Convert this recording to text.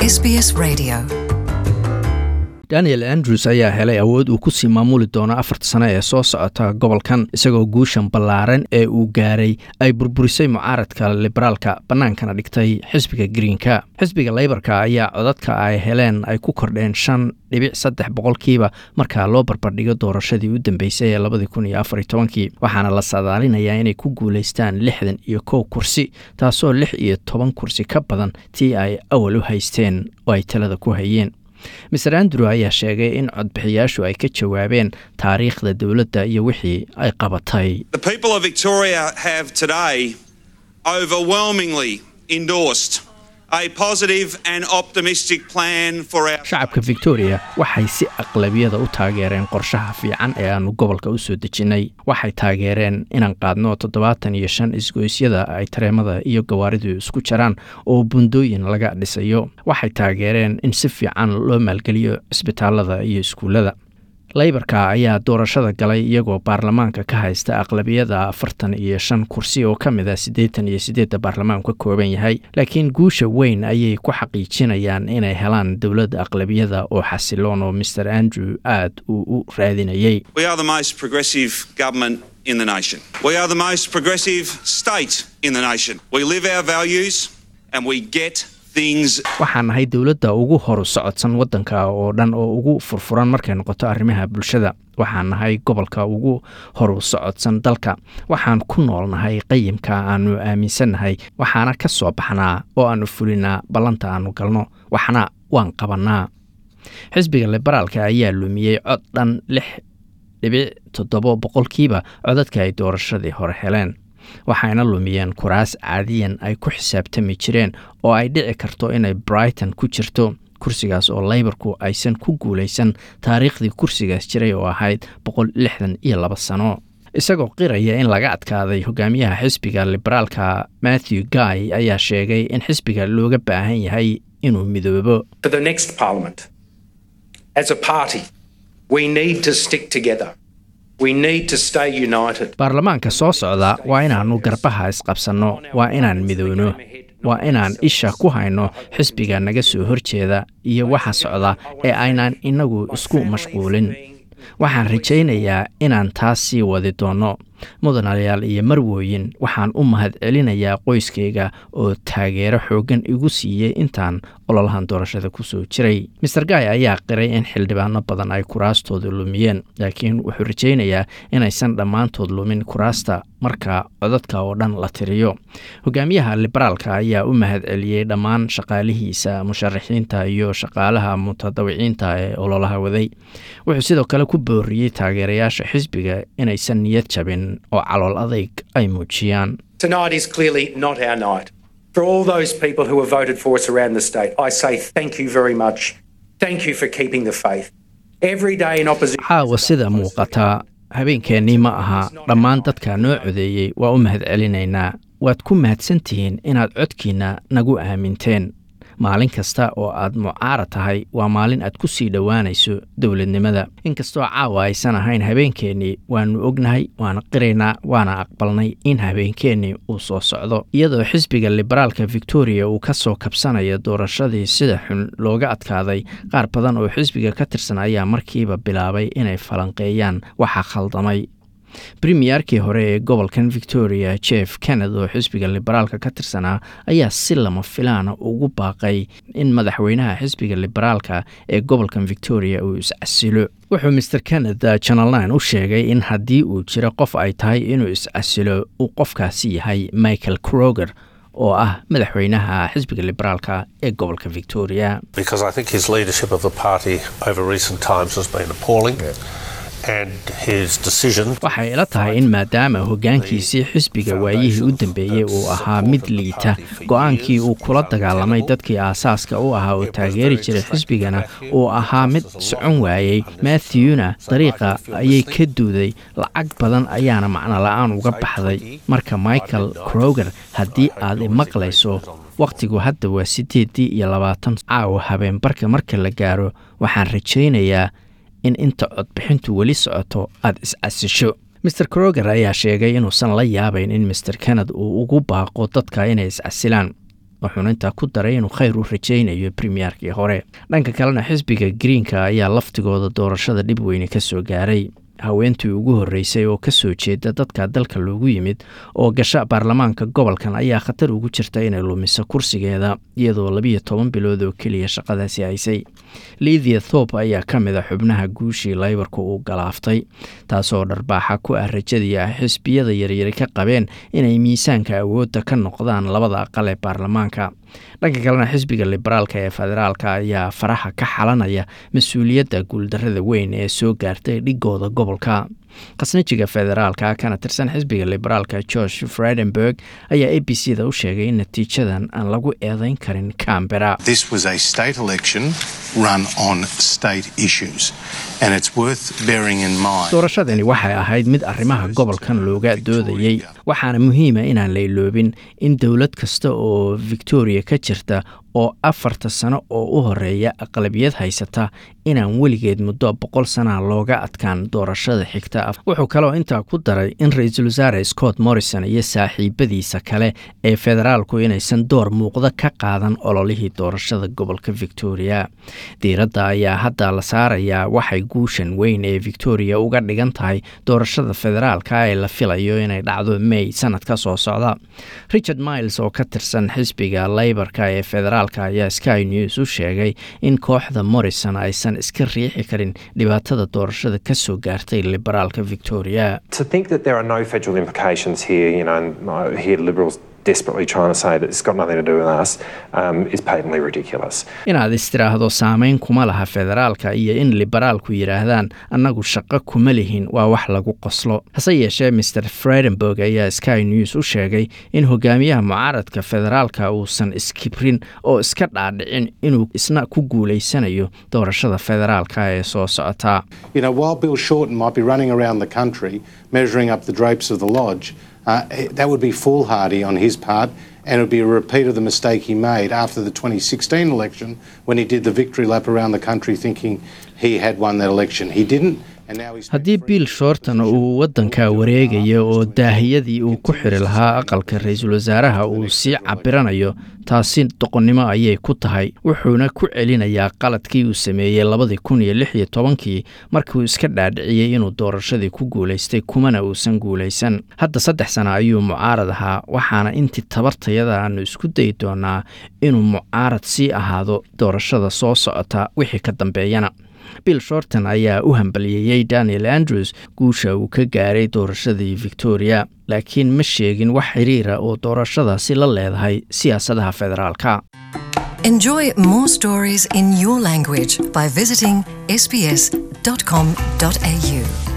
SBS Radio. daniel andrews ayaa helay awood uu kusii maamuli doono afarta sano ee soo socota gobolkan isagoo guushan ballaaran ee uu gaaray ay burburisay mucaaradka liberaalka bannaankana dhigtay xisbiga greenka xisbiga leybarka ayaa codadka ay heleen ay ku kordheen shan dhibic saddex boqolkiiba markaa loo barbardhigo doorashadii u dambeysay ee labadii kun iyo afar iyo tobankii waxaana la saadaalinayaa inay ku guulaystaan lixdan iyo kow kursi taasoo lix iyo toban kursi ka badan tii ay awal u haysteen oo ay talada ku hayeen maser andrew ayaa sheegay in codbixiyaashu ay ka jawaabeen taariikhda dowladda iyo wixii ay qabatay The people of Victoria have today overwhelmingly endorsed a positive and optimistic plan for our. shacabka victoria waxay si aqlabiyada u taageereen qorshaha fiican ee aanu gobolka u soo dejinnay waxay taageereen inaan qaadno toddobaatan iyo shan isgoysyada ay tareemada iyo gawaaridu isku jaraan oo bundooyin laga dhisayo waxay taageereen in si fiican loo maalgeliyo cisbitaalada iyo iskuullada leybarka ayaa doorashada galay iyagoo baarlamaanka ka haysta aqlabiyada afartan iyo shan kursi oo ka mid a siddeetan iyo siddeedda baarlamaanku ka kooban yahay laakiin guusha weyn ayay ku xaqiijinayaan inay helaan dowladda aqlabiyada oo xasiloon oo master andrew aad uu u raadinayay We are the most progressive government in the nation. We are the most progressive state in the nation. We live our values and we get things waxaan nahay dowladda ugu horu socodsan waddanka oo dhan oo ugu furfuran markay noqoto arrimaha bulshada waxaan nahay gobolka ugu horu socodsan dalka waxaan ku noolnahay qayimka aanu aaminsannahay waxaana ka soo baxnaa oo aanu fulinaa ballanta aanu galno waxna waan qabannaa xisbiga liberaalka ayaa lumiyey cod dhan lix dhibic toddobo boqolkiiba codadka ay doorashadii hore heleen waxayna lumiyeen kuraas caadiyan ay ku xisaabtami jireen oo ay dhici karto inay brighton ku jirto kursigaas oo leybarku aysan ku guulaysan taariikhdii kursigaas jiray oo ahayd boqol lixdan iyo laba sano isagoo qiraya in laga adkaaday hogaamiyaha xisbiga liberaalka matthew guy ayaa sheegay in xisbiga looga baahan yahay inuu midoobo for the next parliament. As a party, we need to stick together. We need to stay united. baarlamaanka soo socda waa inaannu garbaha isqabsanno waa inaan midowno waa inaan isha ku hayno xisbiga naga soo horjeeda iyo waxa socda ee aynaan innagu isku mashquulin waxaan rajaynayaa inaan taas sii wadi doonno mudanayaal iyo marwooyin waxaan u mahad celinayaa qoyskayga oo taageero xooggan igu siiyey intaan ololahan doorashada ku soo jiray master guy ayaa qiray in xildhibaano badan ay kuraastooda lumiyeen laakiin wuxuu rajaynayaa inaysan dhammaantood lumin kuraasta marka codadka oo dhan la tiriyo hogaamiyaha liberaalka ayaa u mahad celiyey dhammaan shaqaalihiisa musharaxiinta iyo shaqaalaha mutadawiciinta ee ololaha waday wuxuu sidoo kale ku booriyey taageerayaasha xisbiga inaysan niyad jabin oo calool adayg ay muujiyaan Tonight is clearly not our night. For all those people who have voted for us around the state, I say thank you very much. Thank you for keeping the faith. Every day in opposition. caawa sida muuqataa habeenkeennii ma aha dhammaan dadka noo codeeyey waa u mahad celinaynaa waad ku mahadsantihiin inaad codkiinna nagu aaminteen maalin kasta oo aad mucaarad tahay waa maalin aad ku sii dhowaanayso dowladnimada inkastoo caawa aysan ahayn habeenkeennii waannu ognahay waana qiraynaa waana aqbalnay in habeenkeennii uu soo socdo iyadoo xisbiga liberaalka victoria uu ka soo kabsanayo doorashadii sida xun looga adkaaday qaar badan oo xisbiga ka tirsan ayaa markiiba bilaabay inay falanqeeyaan waxa khaldamay premiyerkii hore ee gobolkan victoria jeff kenned oo xisbiga liberaalka ka tirsanaa ayaa si lama filaana ugu baaqay in madaxweynaha xisbiga liberaalka ee gobolkan victoria uu iscasilo wuxuu master kenned channel nine u sheegay in haddii uu jiro qof ay tahay inuu iscasilo uu qofkaasi yahay michael kroger oo ah madaxweynaha xisbiga liberaalka ee gobolka victoria because I think his leadership of the party over recent times has been appalling. And his decision waxay ila tahay in maadaama hoggaankiisii xisbiga waayihii u dambeeyey uu ahaa mid liita go-aankii uu kula dagaalamay dadkii aasaaska u ahaa oo taageeri jiray xisbigana uu ahaa mid socon waayey matthewna dariiqa ayay ka duuday lacag badan ayaana macno la-aan uga baxday marka michael kroger haddii aad imaqlayso wakhtigu hadda waa siddeedii iyo labaatan caawa habeenbarka marka la gaaro waxaan rajaynayaa in inta codbixintu weli socoto aad is-casisho master kroger ayaa sheegay inuusan la yaabayn in master kenned uu ugu baaqo dadka inay is-casilaan wuxuuna intaa ku daray inuu khayr u rajaynayo premierkii hore dhanka kalena xisbiga greenka ayaa laftigooda doorashada dhib weyne ka soo gaaray haweentii ugu horreysay oo ka soo jeeda dadka dalka loogu yimid oo gasha baarlamaanka gobolkan ayaa khatar ugu jirta inay lumiso kursigeeda iyadoo labiyo toban bilood oo keliya shaqadaasi haysay lidia thorp ayaa ka mid a xubnaha guushii laybarka uu galaaftay taasoo dharbaaxa ku ah rajadii ah xisbiyada yaryari ka qabeen inay miisaanka awoodda ka noqdaan labada aqal ee baarlamaanka dhanka kalena xisbiga liberaalka ee federaalka ayaa faraha ka xalanaya mas-uuliyadda guuldarrada weyn ee soo gaartay dhigooda gobolka khasnajiga federaalka kana tirsan xisbiga liberaalka george fredenberg ayaa a b c da u sheegay in natiijadan aan lagu eedeyn karin cambera This was a state election run on state issues, and it's worth bearing in mind. doorashadani waxay ahayd mid arrimaha gobolkan looga doodayey waxaana muhiima inaan la iloobin in dowlad kasta oo victoria ka jirta oo afarta sano oo u horeeya aqlabiyad haysata inaan weligeed muddo boqol sanaa looga adkaan doorashada xigta wuxuu kaloo intaa ku daray in ra-iisul wasaare scott morrison iyo saaxiibadiisa kale ee federaalku inaysan door muuqda ka qaadan ololihii doorashada gobolka victoria diiradda ayaa hadda la saarayaa waxay guushan weyn ee victoria uga dhigan tahay doorashada federaalka ee la filayo inay dhacdo may sanadka soo socda richard miles oo ka tirsan xisbiga leybarka ee federaalka ayaa sky news u sheegay in kooxda morrison aysan iska riixi karin dhibaatada doorashada ka soo gaartay liberaalka victoria To think that there are no federal implications here, you know, and I hear Liberals desperately trying to say that it's got nothing to do with us, um, is patently ridiculous. inaad istiraahdo saameyn kuma laha federaalka iyo in liberaalku yidhaahdaan annagu shaqo kuma lihin waa wax lagu qoslo hase yeeshee mr fredenberg ayaa sky news u sheegay in hogaamiyaha mucaaradka federaalka uusan iskibrin oo iska dhaadhicin inuu isna ku guulaysanayo doorashada federaalka ee soo socota You know, while Bill Shorten might be running around the country measuring up the drapes of the lodge, uh, that would be foolhardy on his part, and it would be a repeat of the mistake he made after the 2016 election when he did the victory lap around the country thinking he had won that election. He didn't. And now he's haddii bill shorton uu waddanka wareegayo oo daahiyadii uu ku xiri lahaa aqalka ra-iisul wasaaraha uu sii cabiranayo taasi doqonnimo ayay ku tahay wuxuuna ku celinayaa qaladkii uu sameeyey labadii kun iyo lix iyo tobankii markiuu iska dhaadhiciyey inuu doorashadii ku guulaystay kumana uusan guulaysan hadda saddex sano ayuu mucaarad ahaa waxaana intii tabartayada aanu isku dayi doonaa inuu mucaarad sii ahaado doorashada soo socota wixii ka dambeeyana bill shorton ayaa u hambaliyeeyey daniel andrews guusha uu ka gaaray doorashadii victoria laakiin ma sheegin wax xiriira oo doorashadaasi la leedahay siyaasadaha federaalka Enjoy more stories in your language by visiting sbs.com.au.